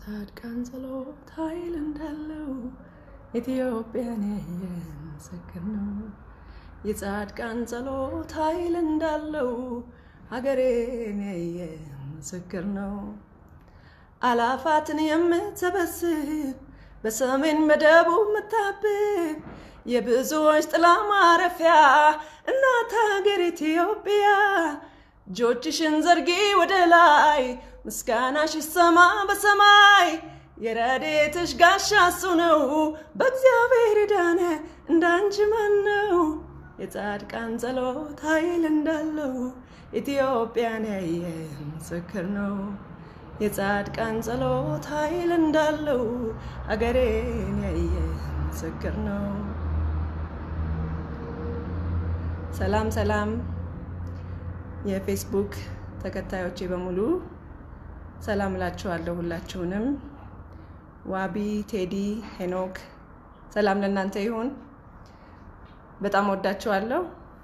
የጻድቃን ጸሎት ኃይል እንዳለው ኢትዮጵያን ያየ ምስክር ነው። የጻድቃን ጸሎት ኃይል እንዳለው ሀገሬን ያየ ምስክር ነው። አላፋትን የምትሰበስብ በሰሜን በደቡብ የምታብብ የብዙዎች ጥላ ማረፊያ እናት ሀገር ኢትዮጵያ እጆችሽን ዘርጊ ወደ ላይ ምስጋናሽ ይሰማ በሰማይ የረድኤትሽ ጋሻ እሱ ነው በእግዚአብሔር ዳነ እንዳንቺ ማን ነው? የጻድቃን ጸሎት ኃይል እንዳለው ኢትዮጵያን ያየ ምስክር ነው። የጻድቃን ጸሎት ኃይል እንዳለው ሀገሬን ያየ ምስክር ነው። ሰላም ሰላም፣ የፌስቡክ ተከታዮቼ በሙሉ ሰላም እላችኋለሁ። ሁላችሁንም ዋቢ፣ ቴዲ፣ ሄኖክ ሰላም ለእናንተ ይሁን። በጣም ወዳችኋለሁ።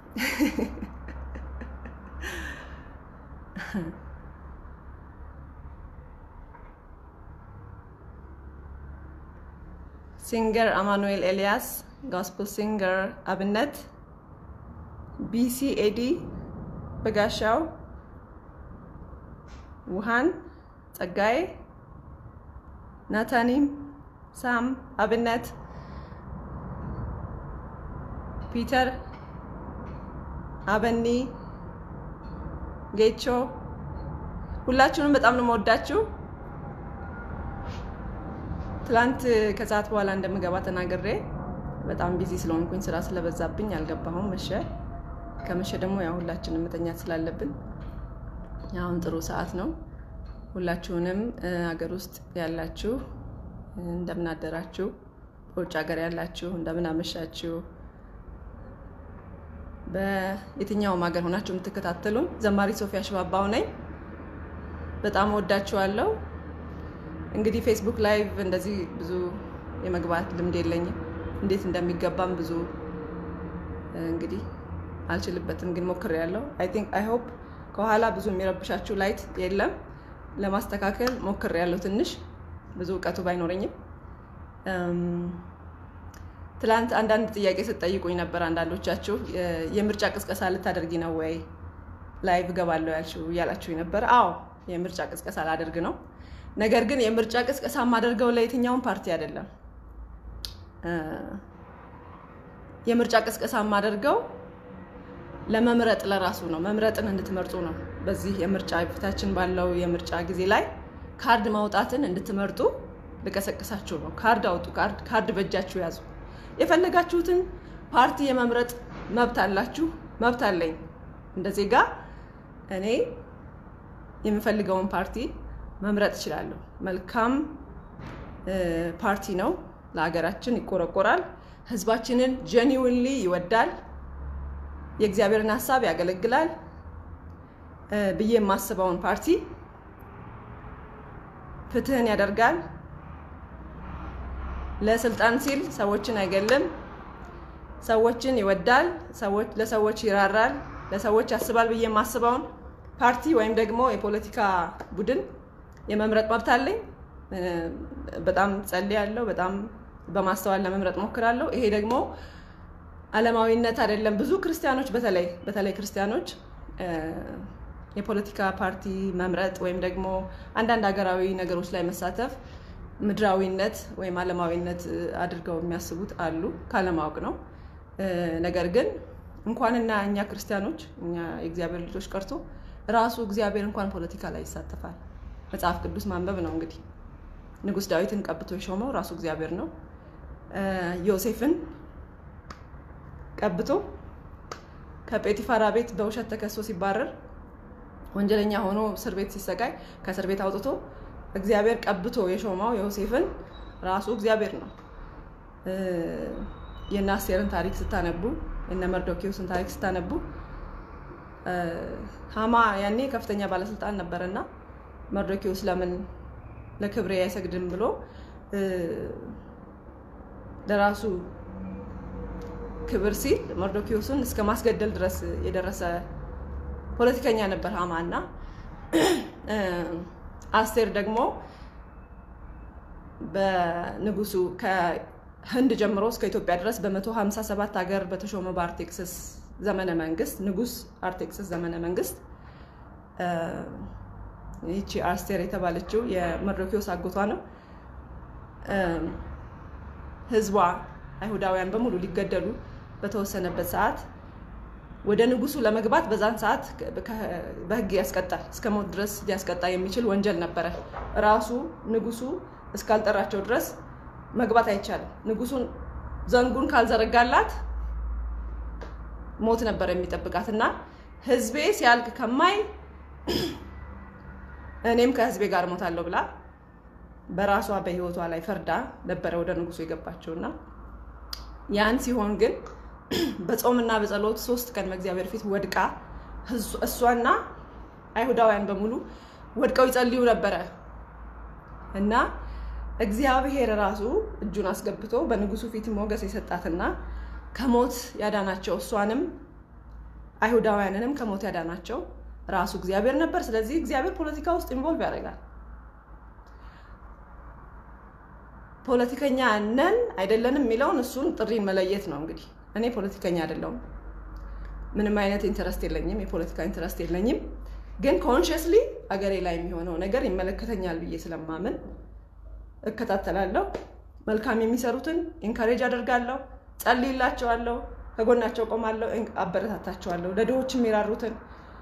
ሲንገር አማኑኤል ኤልያስ፣ ጋስፕል ሲንገር አብነት፣ ቢሲ ኤዲ በጋሻው፣ ውሃን ጸጋዬ፣ ናታኒም፣ ሳም አብነት፣ ፒተር አበኒ፣ ጌቾ ሁላችሁንም በጣም ነው የምወዳችሁ። ትላንት ከሰዓት በኋላ እንደምገባ ተናግሬ በጣም ቢዚ ስለሆንኩኝ ስራ ስለበዛብኝ አልገባሁም። መሸ። ከመሸ ደግሞ ያው ሁላችንም መተኛት ስላለብን አሁን ጥሩ ሰዓት ነው። ሁላችሁንም ሀገር ውስጥ ያላችሁ እንደምን አደራችሁ፣ በውጭ ሀገር ያላችሁ እንደምን አመሻችሁ፣ በየትኛውም ሀገር ሆናችሁ የምትከታተሉን ዘማሪ ሶፊያ ሽባባው ነኝ። በጣም ወዳችኋለሁ። እንግዲህ ፌስቡክ ላይቭ እንደዚህ ብዙ የመግባት ልምድ የለኝም። እንዴት እንደሚገባም ብዙ እንግዲህ አልችልበትም፣ ግን ሞክሬያለሁ። አይ ቲንክ አይ ሆፕ ከኋላ ብዙ የሚረብሻችሁ ላይት የለም። ለማስተካከል ሞክሬያለሁ። ትንሽ ብዙ እውቀቱ ባይኖረኝም ትላንት አንዳንድ ጥያቄ ስትጠይቁኝ ነበር። አንዳንዶቻችሁ የምርጫ ቅስቀሳ ልታደርጊ ነው ወይ ላይቭ እገባለሁ ያልሽው እያላችሁኝ ነበር። አዎ የምርጫ ቅስቀሳ ላደርግ ነው። ነገር ግን የምርጫ ቅስቀሳ የማደርገው ለየትኛውም ፓርቲ አይደለም። የምርጫ ቅስቀሳ የማደርገው ለመምረጥ ለራሱ ነው። መምረጥን እንድትመርጡ ነው። በዚህ የምርጫ ፊታችን ባለው የምርጫ ጊዜ ላይ ካርድ ማውጣትን እንድትመርጡ ልቀሰቅሳችሁ ነው። ካርድ አውጡ። ካርድ በእጃችሁ ያዙ። የፈለጋችሁትን ፓርቲ የመምረጥ መብት አላችሁ። መብት አለኝ እንደ ዜጋ እኔ የምፈልገውን ፓርቲ መምረጥ እችላለሁ። መልካም ፓርቲ ነው። ለሀገራችን ይቆረቆራል። ህዝባችንን ጀኒውንሊ ይወዳል። የእግዚአብሔርን ሀሳብ ያገለግላል ብዬ የማስበውን ፓርቲ ፍትህን ያደርጋል። ለስልጣን ሲል ሰዎችን አይገልም። ሰዎችን ይወዳል። ለሰዎች ይራራል። ለሰዎች ያስባል ብዬ የማስበውን ፓርቲ ወይም ደግሞ የፖለቲካ ቡድን የመምረጥ መብት አለኝ። በጣም ጸልያለሁ። በጣም በማስተዋል ለመምረጥ ሞክራለሁ። ይሄ ደግሞ ዓለማዊነት አይደለም። ብዙ ክርስቲያኖች በተለይ በተለይ ክርስቲያኖች የፖለቲካ ፓርቲ መምረጥ ወይም ደግሞ አንዳንድ ሀገራዊ ነገሮች ላይ መሳተፍ ምድራዊነት ወይም ዓለማዊነት አድርገው የሚያስቡት አሉ። ካለማወቅ ነው። ነገር ግን እንኳንና እኛ ክርስቲያኖች እኛ የእግዚአብሔር ልጆች ቀርቶ ራሱ እግዚአብሔር እንኳን ፖለቲካ ላይ ይሳተፋል። መጽሐፍ ቅዱስ ማንበብ ነው እንግዲህ ንጉሥ ዳዊትን ቀብቶ የሾመው ራሱ እግዚአብሔር ነው። ዮሴፍን ቀብቶ ከጴጢፋራ ቤት በውሸት ተከሶ ሲባረር ወንጀለኛ ሆኖ እስር ቤት ሲሰቃይ ከእስር ቤት አውጥቶ እግዚአብሔር ቀብቶ የሾመው ዮሴፍን ራሱ እግዚአብሔር ነው። የእነ አስቴርን ታሪክ ስታነቡ የእነ መርዶኪዎስን ታሪክ ስታነቡ ሀማ ያኔ ከፍተኛ ባለስልጣን ነበረና መርዶኪዎስ ለምን ለክብሬ አይሰግድም ብሎ ለራሱ ክብር ሲል መርዶኪዎስን እስከ ማስገደል ድረስ የደረሰ ፖለቲከኛ ነበር ሀማ እና አስቴር ደግሞ በንጉሱ ከህንድ ጀምሮ እስከ ኢትዮጵያ ድረስ በ157 ሀገር በተሾመ በአርቴክስስ ዘመነ መንግስት ንጉስ አርቴክስስ ዘመነ መንግስት ይቺ አስቴር የተባለችው የመርዶክዮስ አጎቷ ነው። ህዝቧ አይሁዳውያን በሙሉ ሊገደሉ በተወሰነበት ሰዓት ወደ ንጉሱ ለመግባት በዛን ሰዓት በህግ ያስቀጣል። እስከ ሞት ድረስ ሊያስቀጣ የሚችል ወንጀል ነበረ። ራሱ ንጉሱ እስካልጠራቸው ድረስ መግባት አይቻልም። ንጉሱን ዘንጉን ካልዘረጋላት ሞት ነበር የሚጠብቃት እና ህዝቤ ሲያልቅ ከማይ እኔም ከህዝቤ ጋር ሞታለሁ ብላ በራሷ በህይወቷ ላይ ፈርዳ ነበረ ወደ ንጉሱ የገባቸውና ያን ሲሆን ግን በጾምና በጸሎት ሶስት ቀን በእግዚአብሔር ፊት ወድቃ እሷና አይሁዳውያን በሙሉ ወድቀው ይጸልዩ ነበረ እና እግዚአብሔር ራሱ እጁን አስገብቶ በንጉሱ ፊት ሞገስ የሰጣትና ከሞት ያዳናቸው እሷንም አይሁዳውያንንም ከሞት ያዳናቸው ራሱ እግዚአብሔር ነበር። ስለዚህ እግዚአብሔር ፖለቲካ ውስጥ ኢንቮልቭ ያደርጋል። ፖለቲከኛ ነን አይደለንም የሚለውን እሱን ጥሪን መለየት ነው። እንግዲህ እኔ ፖለቲከኛ አይደለሁም፣ ምንም አይነት ኢንተረስት የለኝም፣ የፖለቲካ ኢንተረስት የለኝም። ግን ኮንሽስሊ አገሬ ላይ የሚሆነው ነገር ይመለከተኛል ብዬ ስለማምን እከታተላለሁ። መልካም የሚሰሩትን ኢንካሬጅ አደርጋለሁ፣ ጸልይላቸዋለሁ፣ ከጎናቸው ቆማለሁ፣ አበረታታቸዋለሁ። ለድሆች የሚራሩትን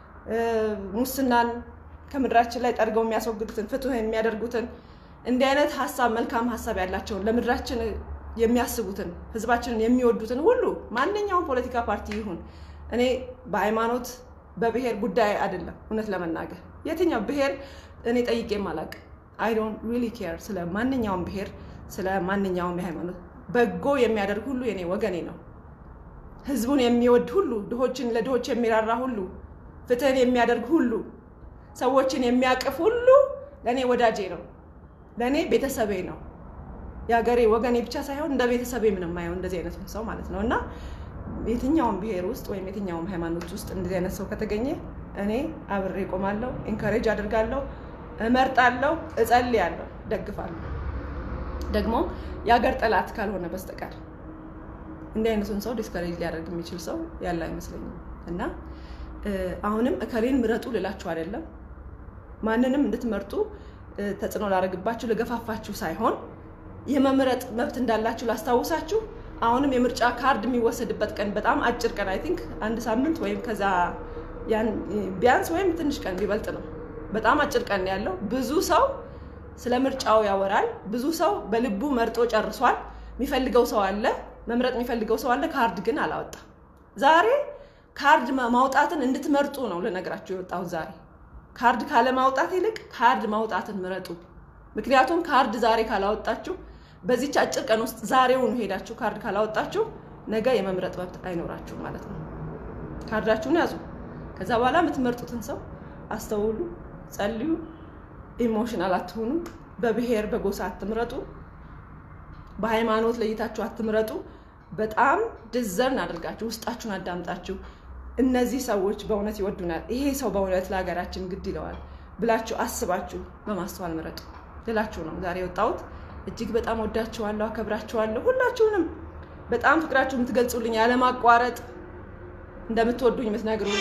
ሙስናን ከምድራችን ላይ ጠርገው የሚያስወግዱትን ፍትህ የሚያደርጉትን እንዲህ አይነት ሀሳብ መልካም ሀሳብ ያላቸውን ለምድራችን የሚያስቡትን ህዝባችንን የሚወዱትን ሁሉ ማንኛውም ፖለቲካ ፓርቲ ይሁን እኔ በሃይማኖት በብሔር ጉዳይ አይደለም። እውነት ለመናገር የትኛው ብሔር እኔ ጠይቄም አላውቅም። አይ ዶንት ሪሊ ኬር ስለ ማንኛውም ብሔር ስለ ማንኛውም የሃይማኖት በጎ የሚያደርግ ሁሉ የኔ ወገኔ ነው። ህዝቡን የሚወድ ሁሉ ድሆችን ለድሆች የሚራራ ሁሉ ፍትህን የሚያደርግ ሁሉ ሰዎችን የሚያቅፍ ሁሉ ለእኔ ወዳጄ ነው፣ ለእኔ ቤተሰቤ ነው። የሀገሬ ወገኔ ብቻ ሳይሆን እንደ ቤተሰቤ ምንም የማየው እንደዚህ አይነት ሰው ማለት ነው እና የትኛውም ብሔር ውስጥ ወይም የትኛውም ሃይማኖት ውስጥ እንደዚህ አይነት ሰው ከተገኘ እኔ አብሬ ቆማለሁ፣ ኢንካሬጅ አድርጋለሁ፣ እመርጣለሁ፣ እጸልያለሁ፣ ደግፋለሁ። ደግሞ የሀገር ጠላት ካልሆነ በስተቀር እንዲህ አይነቱን ሰው ዲስከሬጅ ሊያደርግ የሚችል ሰው ያለ አይመስለኝም እና አሁንም እከሌን ምረጡ ልላችሁ አይደለም። ማንንም እንድትመርጡ ተጽዕኖ ላደርግባችሁ ልገፋፋችሁ ሳይሆን የመምረጥ መብት እንዳላችሁ ላስታውሳችሁ። አሁንም የምርጫ ካርድ የሚወሰድበት ቀን በጣም አጭር ቀን አይ ቲንክ አንድ ሳምንት ወይም ከዛ ቢያንስ ወይም ትንሽ ቀን ቢበልጥ ነው። በጣም አጭር ቀን ያለው ብዙ ሰው ስለ ምርጫው ያወራል። ብዙ ሰው በልቡ መርጦ ጨርሷል። የሚፈልገው ሰው አለ፣ መምረጥ የሚፈልገው ሰው አለ። ካርድ ግን አላወጣም። ዛሬ ካርድ ማውጣትን እንድትመርጡ ነው ልነግራችሁ የወጣሁት ዛሬ። ካርድ ካለማውጣት ይልቅ ካርድ ማውጣትን ምረጡ። ምክንያቱም ካርድ ዛሬ ካላወጣችሁ በዚች አጭር ቀን ውስጥ ዛሬውን ሄዳችሁ ካርድ ካላወጣችሁ ነገ የመምረጥ መብት አይኖራችሁ ማለት ነው። ካርዳችሁን ያዙ። ከዛ በኋላ የምትመርጡትን ሰው አስተውሉ፣ ጸልዩ። ኢሞሽናል አትሆኑ። በብሔር በጎሳ አትምረጡ። በሃይማኖት ለይታችሁ አትምረጡ። በጣም ድዘርን አድርጋችሁ ውስጣችሁን አዳምጣችሁ እነዚህ ሰዎች በእውነት ይወዱናል፣ ይሄ ሰው በእውነት ለሀገራችን ግድ ይለዋል ብላችሁ አስባችሁ በማስተዋል ምረጡ ልላችሁ ነው ዛሬ የወጣሁት። እጅግ በጣም ወዳችኋለሁ፣ አከብራችኋለሁ። ሁላችሁንም በጣም ፍቅራችሁ የምትገልጹልኝ ያለማቋረጥ እንደምትወዱኝ የምትነግሩኝ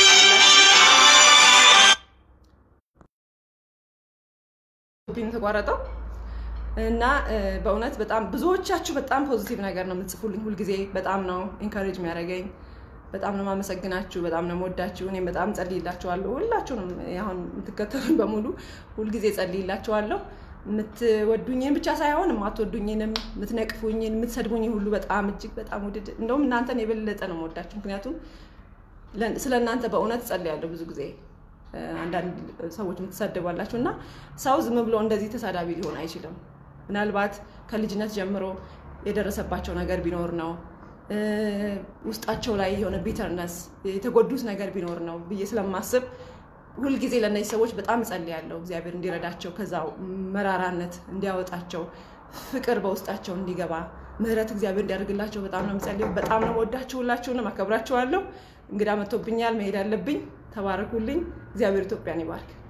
ተቋረጠው እና በእውነት በጣም ብዙዎቻችሁ በጣም ፖዚቲቭ ነገር ነው የምትጽፉልኝ ሁልጊዜ። በጣም ነው ኢንካሬጅ የሚያደርገኝ። በጣም ነው የማመሰግናችሁ። በጣም ነው የምወዳችሁ። እኔም በጣም ጸልይላችኋለሁ። ሁላችሁንም አሁን የምትከተሉኝ በሙሉ ሁልጊዜ ጸልይላችኋለሁ። የምትወዱኝን ብቻ ሳይሆን የማትወዱኝንም፣ የምትነቅፉኝን፣ የምትሰድቡኝ ሁሉ በጣም እጅግ በጣም ውድድ እንደውም እናንተን የበለጠ ነው የምወዳችሁ። ምክንያቱም ስለ እናንተ በእውነት ጸልያለሁ ብዙ ጊዜ አንዳንድ ሰዎች የምትሳደባላችሁ እና ሰው ዝም ብሎ እንደዚህ ተሳዳቢ ሊሆን አይችልም። ምናልባት ከልጅነት ጀምሮ የደረሰባቸው ነገር ቢኖር ነው ውስጣቸው ላይ የሆነ ቢተርነስ የተጎዱት ነገር ቢኖር ነው ብዬ ስለማስብ ሁልጊዜ ለእነዚህ ሰዎች በጣም እጸልያለሁ። እግዚአብሔር እንዲረዳቸው፣ ከዛ መራራነት እንዲያወጣቸው፣ ፍቅር በውስጣቸው እንዲገባ፣ ምሕረት እግዚአብሔር እንዲያደርግላቸው በጣም ነው የምጸልየው። በጣም ነው ወዳችሁ። ሁላችሁንም አከብራችኋለሁ። እንግዳ መጥቶብኛል፣ መሄድ አለብኝ። ተባረኩልኝ። እግዚአብሔር ኢትዮጵያን ይባርክ።